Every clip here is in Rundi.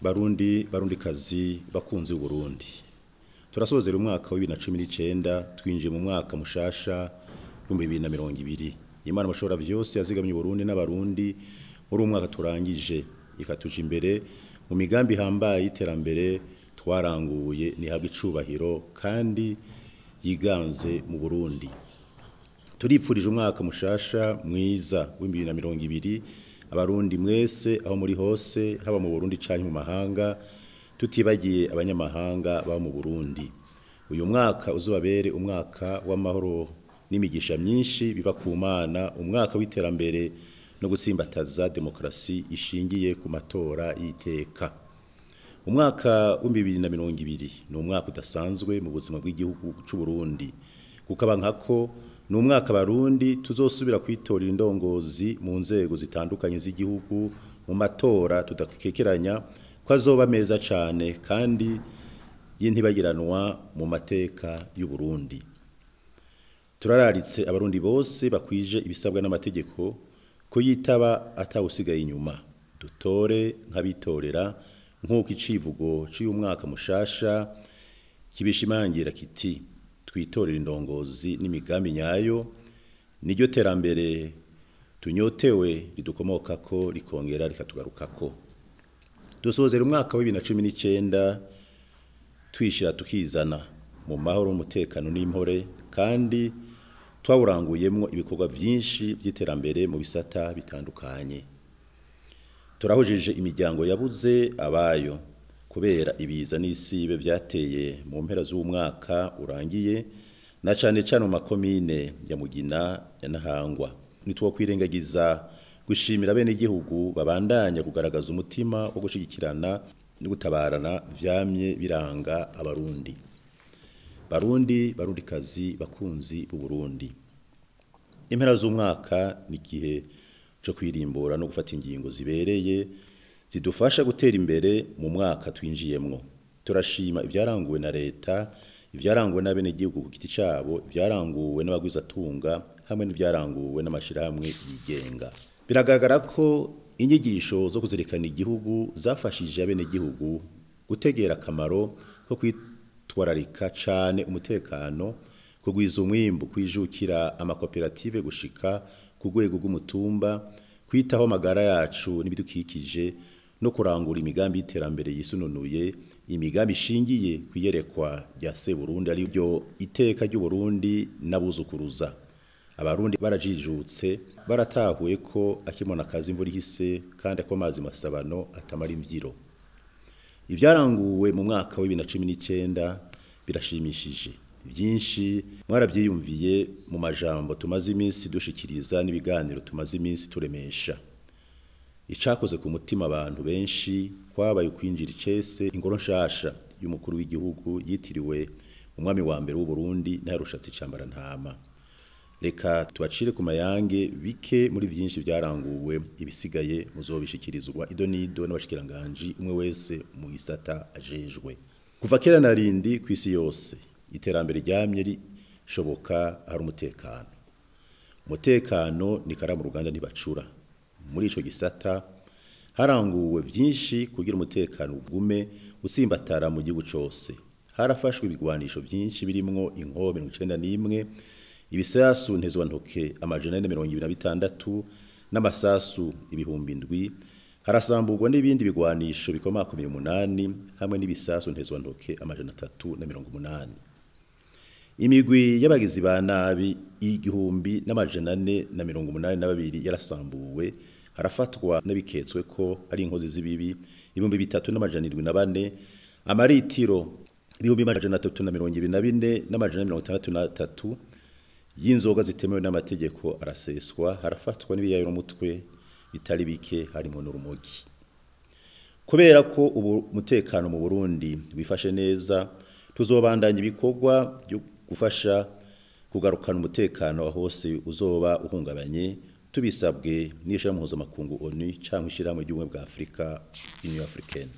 barundi barundikazi bakunzi Burundi turasozera umwaka wa 2019 twinjiye mu mwaka mushasha wa 2020 Imana mushobora vyose yazigamye Burundi n'abarundi muri umwaka turangije ikatuja imbere mu migambi hambaye iterambere twaranguye nihabwa icubahiro kandi yiganze mu Burundi turipfurije umwaka mushasha mwiza wa 2020 abarundi mwese aho muri hose haba mu Burundi canke mu mahanga tutibagiye abanyamahanga baba mu Burundi uyu mwaka uzobabere umwaka w'amahoro n'imigisha myinshi biva ku mana umwaka w'iterambere no gutsimbataza demokrasi ishingiye ku matora y'iteka umwaka wa 2020 ni umwaka udasanzwe mu buzima bw'igihugu cy'u Burundi kukaba nkako ni umwaka barundi tuzosubira kwitorera indongozi mu nzego zitandukanye z'igihugu mu matora tudakekeranya ko azoba meza cyane kandi y'intibagiranwa mu mateka y'u Burundi turararitse abarundi bose bakwije ibisabwa n'amategeko ko yitaba atawusigaye inyuma dutore nk'abitorera nk'uko icivugo cy'uyu mwaka mushasha kibishimangira kiti twitorera indongozi n'imigambi nyayo niryo terambere tunyotewe ridukomoka ko rikongera rikatugaruka ko dusozera umwaka wa 2019 twishira tukizana mu mahoro umutekano n'impore kandi twawuranguyemo ibikorwa byinshi by'iterambere mu bisata bitandukanye turahojeje imiryango yabuze abayo kubera ibiza n'isibe byateye mu mpera z'umwaka urangiye na cyane cyane mu makomine ya Mugina ya Nahangwa nitwo kwirengagiza gushimira bene igihugu babandanya kugaragaza umutima wo gushigikirana no gutabarana vyamye biranga abarundi barundi barundikazi bakunzi b'u Burundi impera z'umwaka ni gihe cyo kwirimbura no gufata ingingo zibereye zidufasha gutera imbere mu mwaka twinjiyemwo turashima ibyaranguwe na leta ibyaranguwe n'abenegihugu ku giti cyabo ibyaranguwe n'abagwizatunga hamwe n'ibyaranguwe n'amashirahamwe yigenga biragaragara ko inyigisho zo kuzirikana igihugu zafashije abenegihugu gutegera akamaro ko kwitwararika cyane umutekano kugwiza umwimbu kwijukira amakoperative gushika ku rwego rw'umutumba kwitaho amagara yacu n'ibidukikije no kurangura imigambi y'iterambere yisununuye imigambi ishingiye kwiyerekwa rya Seburundi ari byo iteka ry'u Burundi nabuzukuruza abarundi barajijutse baratahuye ko akimona kazi imvura ihise kandi ko amazi masabano atamara imvyiro ivyaranguwe mu mwaka wa 2019 birashimishije byinshi mwarabyiyumviye mu majambo tumaze iminsi dushikiriza n'ibiganiro tumaze iminsi turemesha icakoze ku mutima abantu benshi kwabaye kwinjira icese ingoro nshasha y'umukuru w'igihugu yitiriwe umwami wa mbere w'u Burundi ntarushatse icambara ntama reka tubacire ku mayange bike muri byinshi byaranguwe ibisigaye muzobishikirizwa ido nido n'abashikiranganje umwe wese mu gisata ajejwe kuva kera narindi ku isi yose iterambere ryamye rishoboka hari umutekano umutekano ni karamu ruganda ntibacura muri ico gisata haranguwe vyinshi kugira umutekano ugume usimbatara mu gihugu cose harafashwe ibigwanisho vyinshi birimwo inkobe 91 ibisasu ntezwa ntoke amajana 126 n'amasasu ibihumbi ndwi harasamburwa n'ibindi bigwanisho bikomakomeye umunani hamwe n'ibisasu ntezwa ntoke amajana 380 imigwi y'abagizi ba nabi igihumbi n'amajana ane na mirongo umunani na babiri yarasambuwe harafatwa n'abiketswe ko ari inkozi z'ibibi ibihumbi bitatu n'amajana irindwi na bane amaritiro ibihumbi amajana atatu na mirongo ibiri na bine n'amajana mirongo itandatu n'atatu y'inzoga zitemewe n'amategeko araseswa harafatwa n'ibiyayurumutwe bitari bike harimo n'urumogi kubera ko ubu umutekano mu Burundi wifashe neza tuzobandanya ibikorwa byo gufasha kugarukana umutekano hose uzoba uhungabanye tubisabwe n'ishira mpuzamakungu ONU cyangwa ishyirahamwe ry'ubumwe bwa Afurika Union Africaine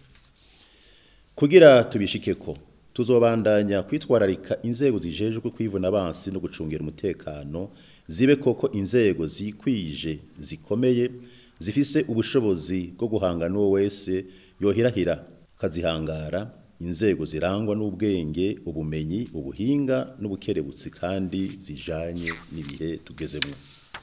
kugira tubishike ko tuzobandanya kwitwararika inzego zijejwe kwivuna abansi no gucungira umutekano zibe koko inzego zikwije zikomeye zifise ubushobozi bwo guhangana n'uwo wese yohirahira ukazihangara inzego zirangwa n'ubwenge ubumenyi ubuhinga n'ubukerebutsi kandi zijanye n'ibihe tugezemo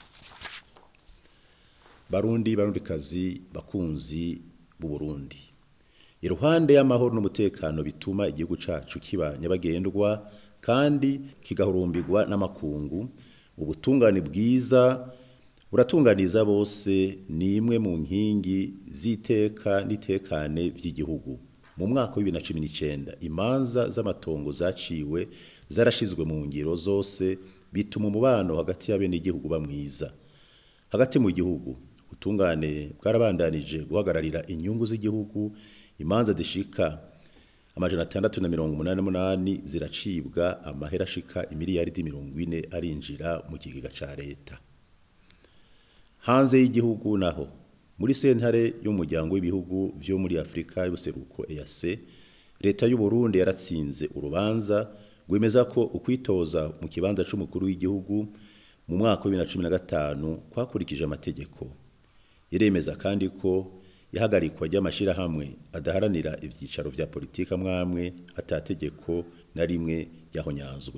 barundi barundikazi bakunzi b'u Burundi iruhande y'amahoro n'umutekano bituma igihugu cacu kiba nyabagendwa kandi kigahurumbirwa n'amakungu ubutungane bwiza buratunganiza bose ni imwe mu nkingi z'iteka n'itekane vy'igihugu mu mwaka wa 2019 imanza z'amatongo zaciwe zarashizwe mu ngiro zose bituma umubano hagati y'abene igihugu bamwiza hagati mu gihugu ubutungane bwarabandanije guhagararira inyungu z'igihugu imanza zishika amajana atandatu na mirongo umunani n'umunani ziracibwa amahera ashika imiliyaridi mirongo ine arinjira mu kigega ca leta hanze y'igihugu naho muri sentare y'umuryango w'ibihugu vyo muri Afrika y'ubuseruko EAC leta y'u Burundi yaratsinze urubanza rwemeza ko ukwitoza mu kibanza c'umukuru w'igihugu mu mwaka wa 2015 kwakurikije amategeko iremeza kandi ko ihagarikwa ry'amashirahamwe adaharanira ivyicaro vya politika mwamwe atategeko na rimwe ryahonyanzwe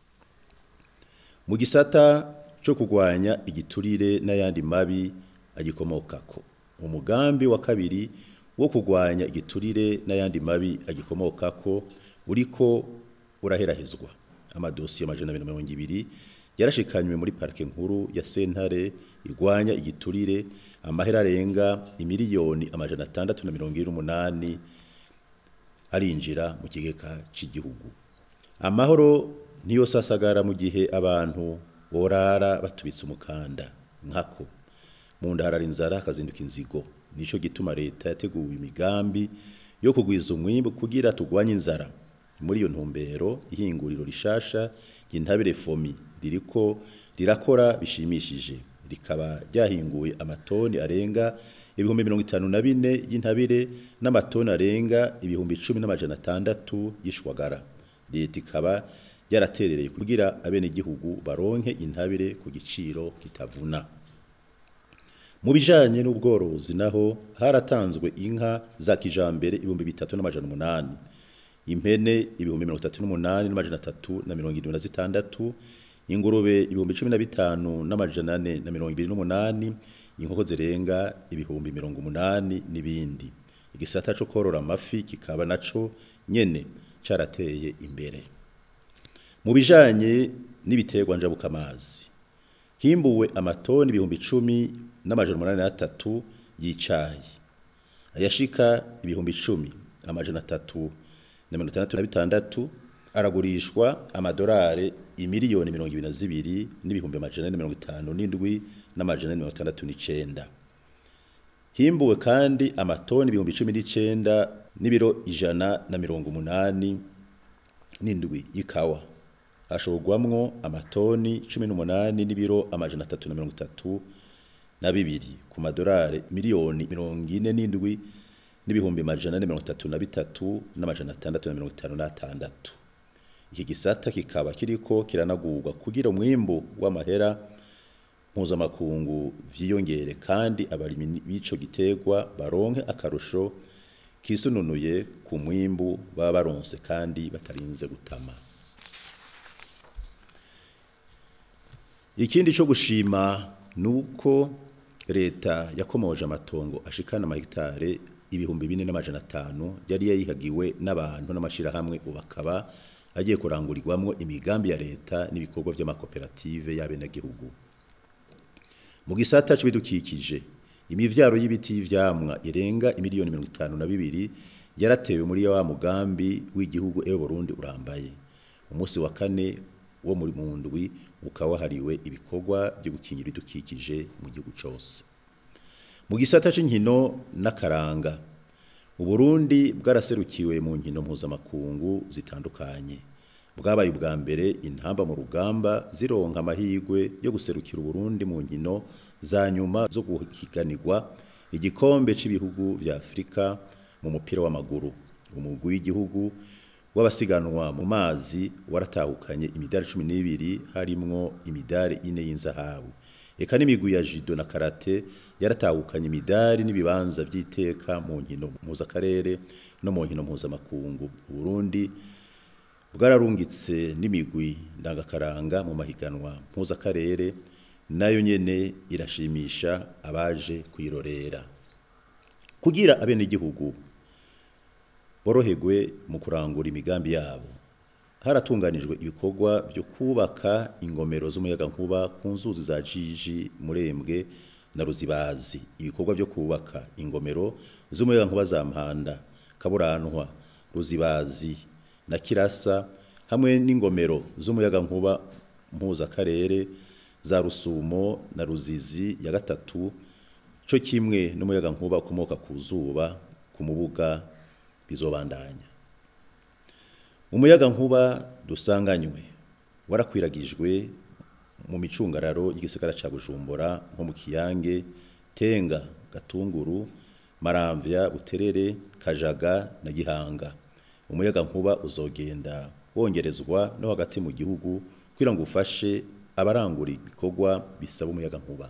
mu gisata cyo kugwanya igiturire n'ayandi mabi agikomokako umugambi wa kabiri wo kugwanya igiturire n'ayandi mabi agikomokako uriko uraherahezwa amadosiye amajana mirongo ibiri yarashikanywe muri parike nkuru ya sentare igwanya igiturire amahera arenga imiliyoni amajana atandatu na mirongo ine n'umunani arinjira mu kigega cy'igihugu amahoro niyo sasagara mu gihe abantu borara batubitse umukanda nkako mu ndarara inzara hakazinduka inzigo nico gituma leta yateguwe imigambi yo kugwiza umwimbu kugira tugwanye inzara muri iyo ntumbero ihinguriro rishasha ry'intabire fomi ririko rirakora bishimishije rikaba ryahinguye amatoni arenga ibihumbi mirongo itanu na bine y'intabire n'amatoni arenga ibihumbi cumi n'amajana atandatu y'ishwagara leta ikaba yaraterereye kugira abenegihugu baronke intabire ku giciro kitavuna mu bijanye n'ubworozi naho haratanzwe inka za kijambere ibihumbi bitatu n'amajana umunani impene ibihumbi mirongo itatu n'umunani n'amajana atatu na mirongo irindwi na zitandatu ingurube ibihumbi cumi na bitanu n'amajana ane na mirongo ibiri n'umunani inkoko zirenga ibihumbi mirongo umunani n'ibindi igisata co korora amafi kikaba naco nyene carateye imbere mu bijanye n'ibiterwa njabukamazi himbuwe amatoni ibihumbi icumi n'amajana umunani n'atatu y'icayi ayashika ibihumbi icumi amajana atatu na mirongo itandatu na bitandatu aragurishwa amadolari imiliyoni mirongo ibiri na zibiri n'ibihumbi amajana ane mirongo itanu n'indwi n'amajana ane mirongo itandatu n'icenda himbuwe kandi amatoni ibihumbi cumi n'icenda n'ibiro ijana na mirongo umunani n'indwi y'ikawa hashorwamwo amatoni cumi n'umunani n'ibiro amajana atatu na mirongo itatu na bibiri ku madolari miliyoni mirongo ine n'indwi n'ibihumbi amajana ane mirongo itatu na bitatu n'amajana atandatu na mirongo itanu n'atandatu iki gisata kikaba kiriko kiranagurwa kugira umwimbu w'amahera mpuzamakungu vyiyongere kandi abarimyi b'ico giterwa baronke akarusho kisununuye ku mwimbu baba baronse kandi batarinze gutama ikindi cyo gushima nuko leta yakomoje amatongo ashikana amahegitare ibihumbi bine n'amajana atanu yari yayihagiwe n'abantu n'amashirahamwe ubakaba agiye kurangurirwamwo imigambi ya leta n'ibikorwa by'amakoperative y'abenegihugu mu gisata c'ibidukikije imivyaro y'ibiti y'ivyamwa irenga imiliyoni mirongo itanu na bibiri yaratewe muri wa mugambi w'igihugu ewe Burundi urambaye umunsi wa kane wo muri mundwi ukaba wahariwe ibikorwa byo gukingira ibidukikije mu gihugu cyose mu gisata c'inkino n'akaranga uburundi bwaraserukiwe mu nkino mpuzamakungu zitandukanye bwabaye ubwa mbere intamba mu rugamba zironka amahirwe yo guserukira uburundi mu nkino za nyuma zo guhiganirwa igikombe cy'ibihugu vya afurika mu mupira w'amaguru umugwi w'igihugu w'abasiganwa mu mazi waratahukanye imidari cumi n'ibiri harimwo imidari ine y'inzahabu eka n'imigwi ya judo na karate yaratahukanye imidari n'ibibanza by'iteka mu nkino mpuzakarere no mu nkino mpuzamakungu uburundi bwararungitse n'imigwi ndangakaranga mu mahiganwa mpuzakarere nayo nyene irashimisha abaje kwirorera kugira abenegihugu boroherwe mu kurangura imigambi yabo haratunganijwe ibikorwa byo kubaka ingomero z'umuyagankuba ku nzuzi za Jiji Murembwe na Ruzibazi ibikorwa byo kubaka ingomero z'umuyagankuba za Mpanda Kaburantwa Ruzibazi na Kirasa hamwe n'ingomero z'umuyagankuba mpuza karere za Rusumo na Ruzizi ya gatatu cyo kimwe n'umuyagankuba ukomoka ku zuba ku mubuga bizobandanya umuyaga nkuba dusanganywe warakwiragijwe mu micungararo y'igisagara ca Bujumbura nko mu Kiyange Tenga Gatunguru Maramvya Buterere Kajaga na Gihanga umuyaga nkuba uzogenda wongerezwa no hagati mu gihugu kugira ngo ufashe abarangura ibikorwa bisaba umuyaga nkuba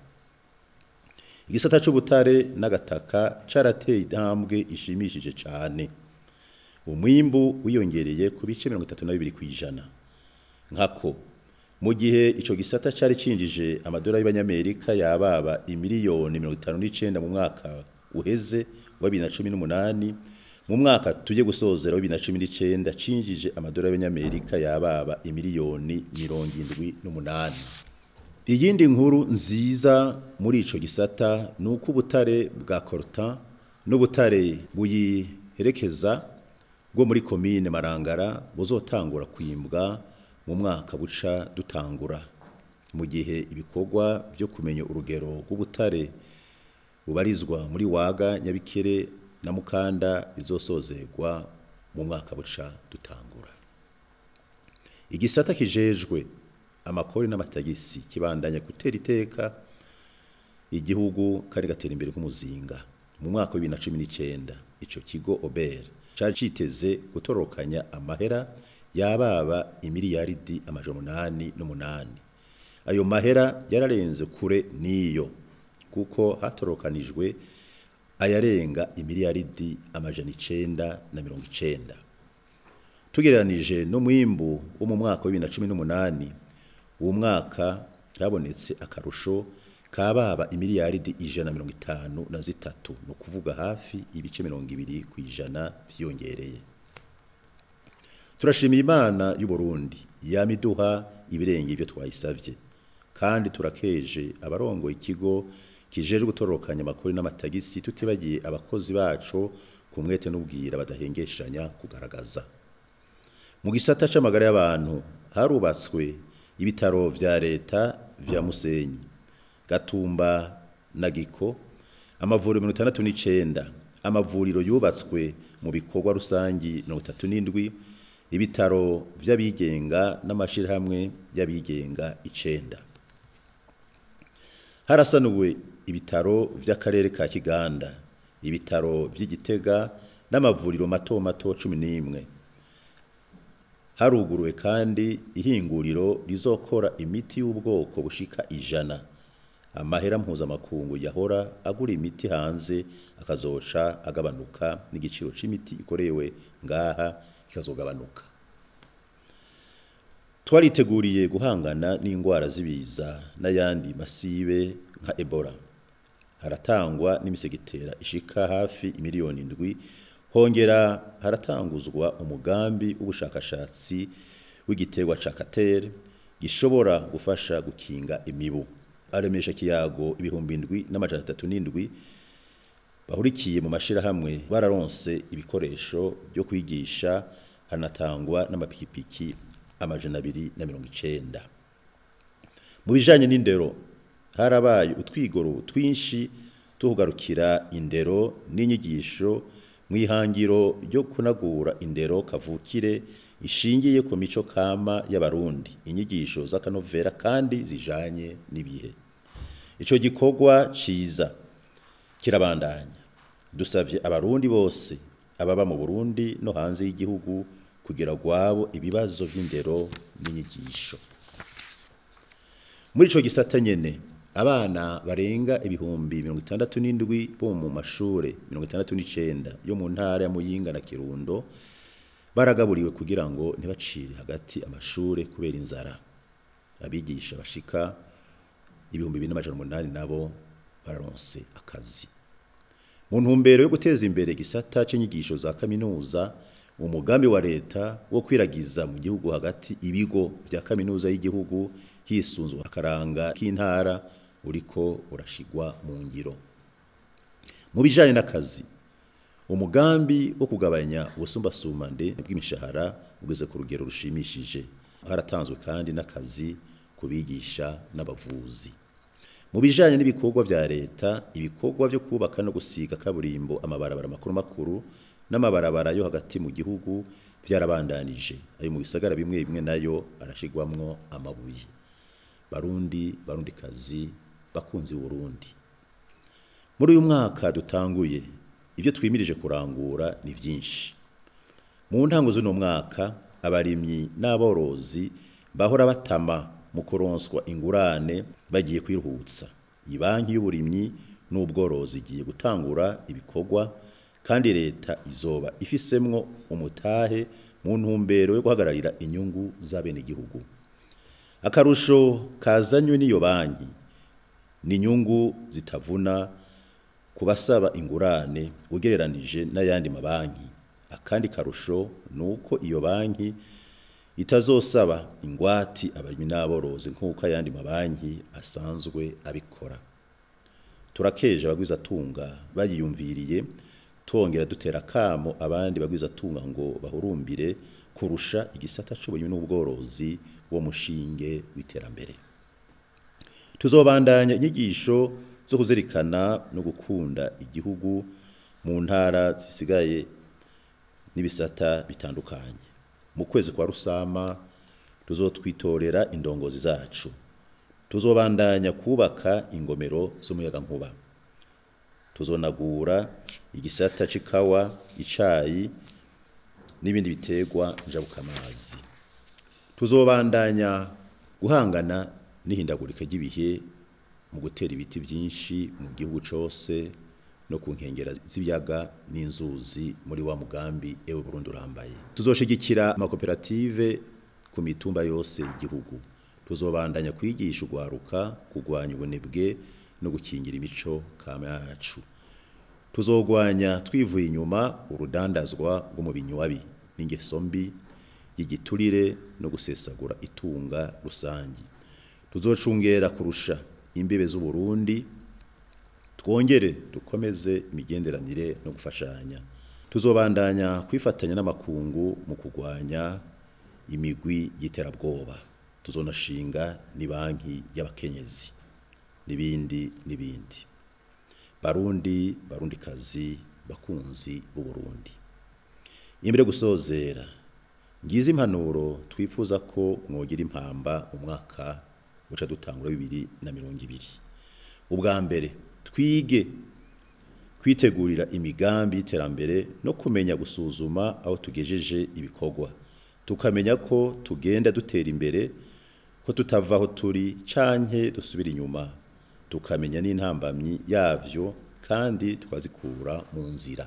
igisata c'ubutare n'agataka carateye intambwe ishimishije cane umwimbu wiyongereye ku bice 32 kwijana nkako mu gihe ico gisata cari cinjije amadolari y'abanyamerika yababa imiliyoni 59 mu mwaka uheze wa 2018 mu mwaka tuje gusozera wa 2019 cinjije amadolari y'abanyamerika yababa imiliyoni 78 iyindi nkuru nziza muri ico gisata nuko ubutare bwa Cortan n'ubutare buyiherekeza bwo muri komine Marangara buzotangura kwimbwa mu mwaka buca dutangura mu gihe ibikorwa byo kumenya urugero rw'ubutare bubarizwa muri waga nyabikere na mukanda bizosozerwa mu mwaka buca dutangura igisata kijejwe amakori n'amatagisi kibandanya gutera iteka igihugu kari gatera imbere nk'umuzinga mu mwaka wa 2019 ico kigo Ober cari citeze gutorokanya amahera yababa imiliyaridi amajana umunani n'umunani ayo mahera yararenze kure niyo kuko hatorokanijwe ayarenga imiliyaridi amajana icenda na mirongo icenda tugereranije no mwimbu wo mu mwaka wa 2018 uwo mwaka habonetse akarusho kababa imiliyaridi ijana mirongo itanu na zitatu no kuvuga hafi ibice mirongo ibiri ku ijana vyiyongereye turashimira imana y'u Burundi yamiduha ibirenge ivyo twayisavye kandi turakeje abarongo ikigo kijeje gutorokanya amakori n'amatagisi tutibagiye abakozi bacu ku mwete n'ubwira badahengeshanya kugaragaza mu gisata c'amagara y'abantu harubatswe ibitaro vya leta vya Musenyi Gatumba na Giko amavuriro 69 amavuriro yubatswe mu bikorwa rusangi 37 ibitaro vy'abigenga n'amashirahamwe y'abigenga icenda harasanuwe ibitaro vy'akarere ka Kiganda ibitaro vy'Igitega n'amavuriro mato mato 11 haruguruwe kandi ihinguriro rizokora imiti y'ubwoko bushika ijana amahera mpuzamakungu yahora agura imiti hanze akazoca agabanuka n'igiciro c'imiti ikorewe ngaha kikazogabanuka twariteguriye guhangana n'indwara z'ibiza n'ayandi masibe nka Ebola haratangwa n'imisegitera ishika hafi imiliyoni indwi hongera haratanguzwa umugambi w'ubushakashatsi w'igiterwa ca katere gishobora gufasha gukinga imibu aremesha kiyago ibihumbi indwi n'amajana atatu n'indwi bahurikiye mu mashirahamwe bararonse ibikoresho byo kwigisha hanatangwa n'amapikipiki amajana abiri na mirongo icenda mu bijanye n'indero harabaye utwigoro twinshi tuhugarukira indero n'inyigisho mu ihangiro ryo kunagura indero kavukire ishingiye ku mico kama y'abarundi inyigisho z'akanovera kandi zijanye n'ibihe ico gikorwa ciza kirabandanya dusavye abarundi bose ababa mu Burundi no hanze y'igihugu kugira gwabo ibibazo vy'indero n'inyigisho muri ico gisata nyene abana barenga ibihumbi mirongo itandatu n'indwi bo mu mashure mirongo itandatu n'icenda yo mu ntara ya Muyinga na Kirundo baragaburiwe kugira ngo ntibacire hagati amashure kubera inzara abigisha bashika ibihumbi bibiri n'amajana umunani nabo bararonse akazi mu ntumbero yo guteza imbere igisata c'inyigisho za kaminuza umugambi wa leta wo kwiragiza mu gihugu hagati ibigo vya kaminuza y'igihugu hisunzwe akaranga k'intara uriko urashigwa mu ngiro mu bijanye n'akazi umugambi wo kugabanya ubusumbasumbane bw'imishahara ugeze ku rugero rushimishije haratanzwe kandi n'akazi ku bigisha n'abavuzi mu bijanye n'ibikorwa vya leta ibikorwa vyo kubaka no gusiga kaburimbo amabarabara makuru makuru n'amabarabara yo hagati mu gihugu vyarabandanije ayo mu bisagara bimwe bimwe nayo arashigwamwo amabuye barundi barundi kazi bakunzi Burundi muri uyu mwaka dutanguye ibyo twimirije kurangura ni byinshi mu ntango z'uno mwaka abarimyi n'aborozi bahora batama mu kuronswa ingurane bagiye kwiruhutsa ibanki y'uburimyi n'ubworozi igiye gutangura ibikorwa kandi leta izoba ifisemwo umutahe mu ntumbero yo guhagararira inyungu z'abenegihugu akarusho kazanywe n'iyo banki ni inyungu zitavuna ku basaba ingurane ugereranije n'ayandi mabanki akandi karusho ni uko iyo banki itazosaba ingwati abarimyi n'aborozi nk'uko ayandi mabanki asanzwe abikora turakeje abagwizatunga bayiyumviriye twongera dutera kamo abandi bagwizatunga ngo bahurumbire kurusha igisata c'uburimyi n'ubworozi wo mushinge w'iterambere tuzobandanya inyigisho zo kuzirikana no gukunda igihugu mu ntara zisigaye n'ibisata bitandukanye mu kwezi kwa rusama tuzotwitorera indongozi zacu tuzobandanya kubaka ingomero z'umuyagankuba tuzonagura igisata c'ikawa icayi n'ibindi biterwa njabukamazi tuzobandanya guhangana n'ihindagurika ry'ibihe mu gutera ibiti byinshi mu gihugu cyose no ku nkengera z'ibiyaga n'inzuzi muri wa mugambi ewe Burundi urambaye tuzoshigikira amakoperative ku mitumba yose y'igihugu tuzobandanya kwigisha ugwaruka kugwanya ubunebwe no gukingira imico kama yacu tuzogwanya twivuye inyuma urudandazwa rwo mu binywabi n'ingeso mbi y'igiturire no gusesagura itunga rusangi tuzocungera kurusha imbibe z'u Burundi twongere dukomeze imigenderanire no gufashanya tuzobandanya kwifatanya n'amakungu mu kugwanya imigwi y'iterabwoba tuzonashinga ni banki y'abakenyezi n'ibindi n'ibindi barundi barundi kazi bakunzi b'u Burundi imbere gusozera ngize impanuro twifuza ko mwogira impamba umwaka uca dutangura bibiri na mirongo ibiri ubwa mbere twige kwitegurira imigambi y'iterambere no kumenya gusuzuma aho tugejeje ibikorwa tukamenya ko tugenda dutera imbere ko tutava aho turi canke dusubira inyuma tukamenya n'intambamyi yavyo kandi tukazikura mu nzira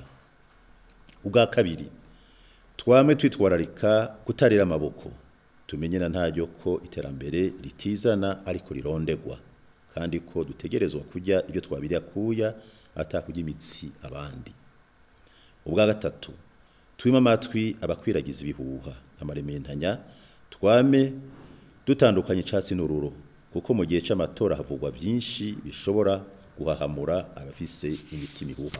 ubwa kabiri twame twitwararika kutarira amaboko tumenye na ntaryo ko iterambere ritizana ariko rirondegwa kandi ko dutegerezwa kujya ibyo twabiriya kuya atakujya imitsi abandi ubwa gatatu twima amatwi abakwiragiza ibihuha amarementanya twame dutandukanye icatsi n'ururo kuko mu gihe c'amatora havugwa vyinshi bishobora guhahamura abafise imitima ihuha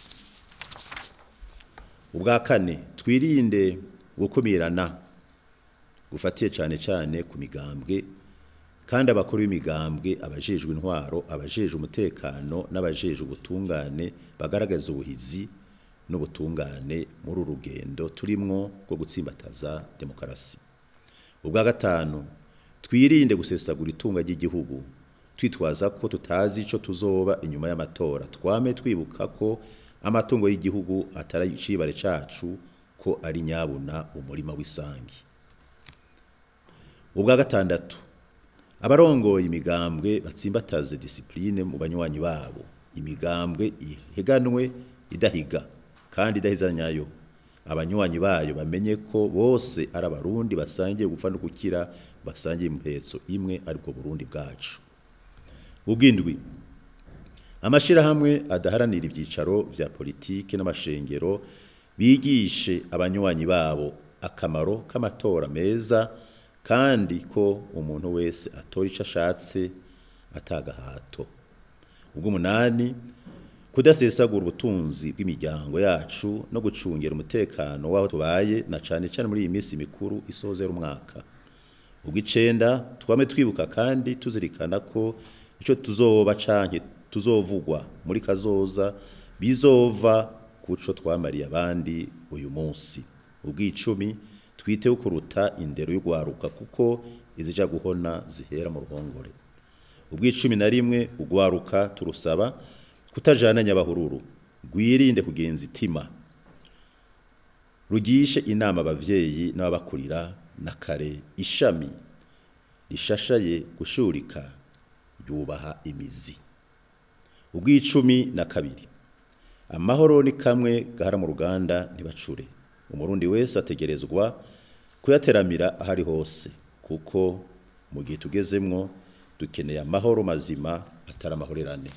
ubwa kane twirinde gukumirana gufatiye cyane cyane ku migambwe kandi abakuru b'imigambwe abajejwe intwaro abajejwe umutekano n'abajejwe ubutungane bagaragaza ubuhizi n'ubutungane muri urugendo turimwo rwo gutsimbataza demokarasi ubwa gatanu twirinde gusesagura itunga ry'igihugu twitwaza ko tutazi ico tuzoba inyuma y'amatora twame twibuka ko amatungo y'igihugu atari icibare cacu ko ari nyabuna umurima w'isangi ubwa gatandatu abarongoye imigambwe batsimbataze disipurine mu banywanyi babo imigambwe iheganwe idahiga kandi idahizanyayo abanywanyi bayo bamenye ko bose ari abarundi basangiye gupfa no gukira basangiye impetso imwe ariko Burundi bwacu ubwindwi amashirahamwe adaharanira ibyicaro vya politike n'amashengero bigishe abanywanyi babo akamaro k'amatora meza kandi ko umuntu wese atora ico ashatse atagahato ubw'umunani kudasesagura ubutunzi bw'imiryango yacu no gucungera umutekano w'aho tubaye na cane cane muri iyi minsi mikuru isozera umwaka ubw'icenda twame twibuka kandi tuzirikana ko ico tuzoba canke tuzovugwa muri kazoza bizova kuco twamariye abandi uyu munsi ubw'icumi twiteho kuruta indero y'ugwaruka kuko izija guhona zihera mu ruhongore ubw'icumi na rimwe ugwaruka turusaba kutajana nyabahururu gwirinde kugenza itima rugishe inama abavyeyi n'ababakurira na kare ishami rishashaye gushurika yubaha imizi ubw'icumi na kabiri amahoro ni kamwe gahara mu ruganda ntibacure umurundi wese ategerezwa kuyateramira ahari hose kuko mu gihe tugezemwo dukeneye amahoro mazima atari amahorerane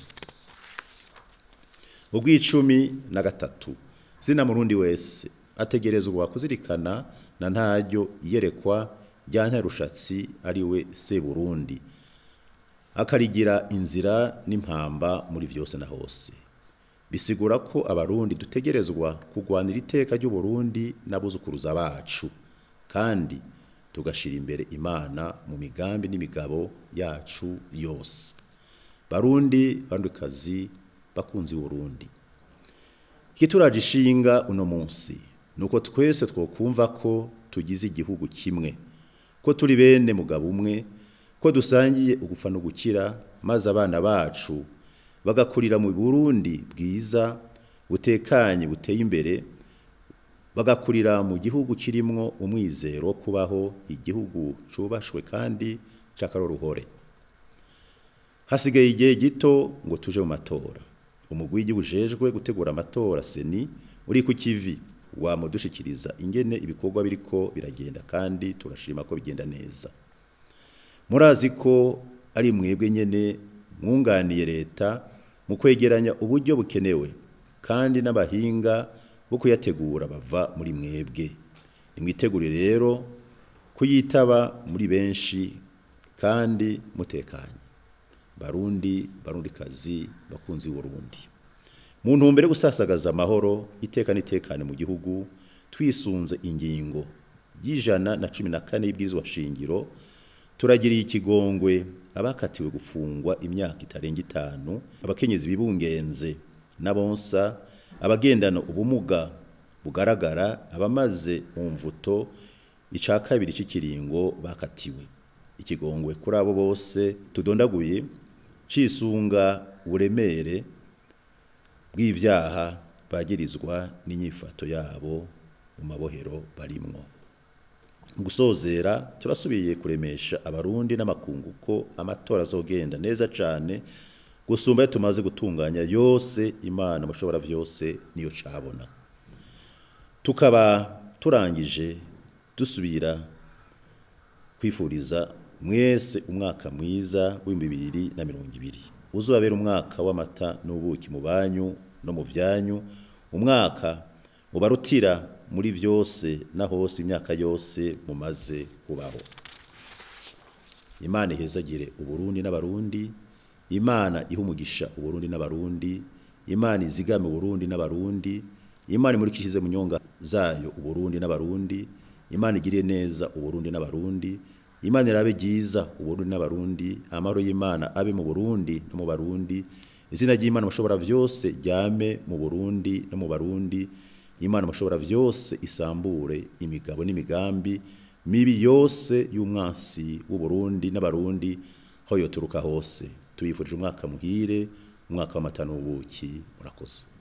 ubw'icumi na gatatu zina murundi wese ategerezwa kuzirikana na ntaryo iyerekwa rya ntarushatsi ari we se Burundi akarigira inzira n'impamba muri vyose na hose bisigura ko abarundi dutegerezwa kugwanira iteka ry'u Burundi n'abuzukuruza bacu kandi tugashira imbere imana mu migambi n'imigabo yacu yose barundi bandikazi bakunzi Burundi kituraje ishinga uno munsi nuko twese twokumva ko tugize igihugu kimwe ko turi bene mugabo umwe ko dusangiye ugupfa no gukira maze abana bacu bagakurira mu Burundi bwiza butekanye buteye imbere bagakurira mu gihugu kirimwo umwizero wo kubaho igihugu cubashwe kandi cakaroruhore hasigaye igihe gito ngo tuje mu matora umugwi w'igihugu ujejwe gutegura amatora seni uri ku kivi wamudushikiriza ingene ibikorwa biriko biragenda kandi turashima ko bigenda neza murazi ko ari mwebwe nyene mwunganiye leta mu kwegeranya uburyo bukenewe kandi n'abahinga bo kuyategura bava muri mwebwe nimwitegure rero kuyitaba muri benshi kandi mutekanye barundi barundikazi bakunzi Burundi mu ntumbero yo gusasagaza amahoro iteka n'itekane mu gihugu twisunze ingingo y'ijana na cumi na kane y'ibwirizwa shingiro turagiriye ikigongwe abakatiwe gufungwa imyaka itarenga itanu abakenyezi bibungenze n'abonsa abagendana ubumuga bugaragara abamaze mu mvuto ica kabiri cy'ikiringo bakatiwe ikigongwe kuri abo bose tudondaguye cisunga uburemere bw'ivyaha bagirizwa n'inyifato yabo mu mabohero barimwo gusozera turasubiye kuremesha abarundi n'amakungu ko amatora azogenda neza cane gusumba tumaze gutunganya yose imana mushobora vyose niyo cabona tukaba turangije dusubira kwifuriza mwese umwaka mwiza w'ibibiri na mirongo ibiri uzabera umwaka w'amata n'ubuki mu banyu no mu vyanyu umwaka ubarutira muri vyose na hose imyaka yose mumaze kubaho imana ihezagire uburundi n'abarundi imana iha umugisha uburundi n'abarundi imana izigame uburundi n'abarundi imana imurikishize mu nyonga zayo uburundi n'abarundi imana igiriye neza uburundi n'abarundi imana irabe ryiza uburundi n'abarundi amahoro y'imana abe mu burundi no mu barundi izina ry'imana mushobora vyose ryame mu burundi no mu barundi imana mushobora vyose isambure imigabo n'imigambi mibi yose y'umwansi w'uburundi n'abarundi aho yoturuka hose tubifurije umwaka muhire umwaka w'amata n'ubuki murakoze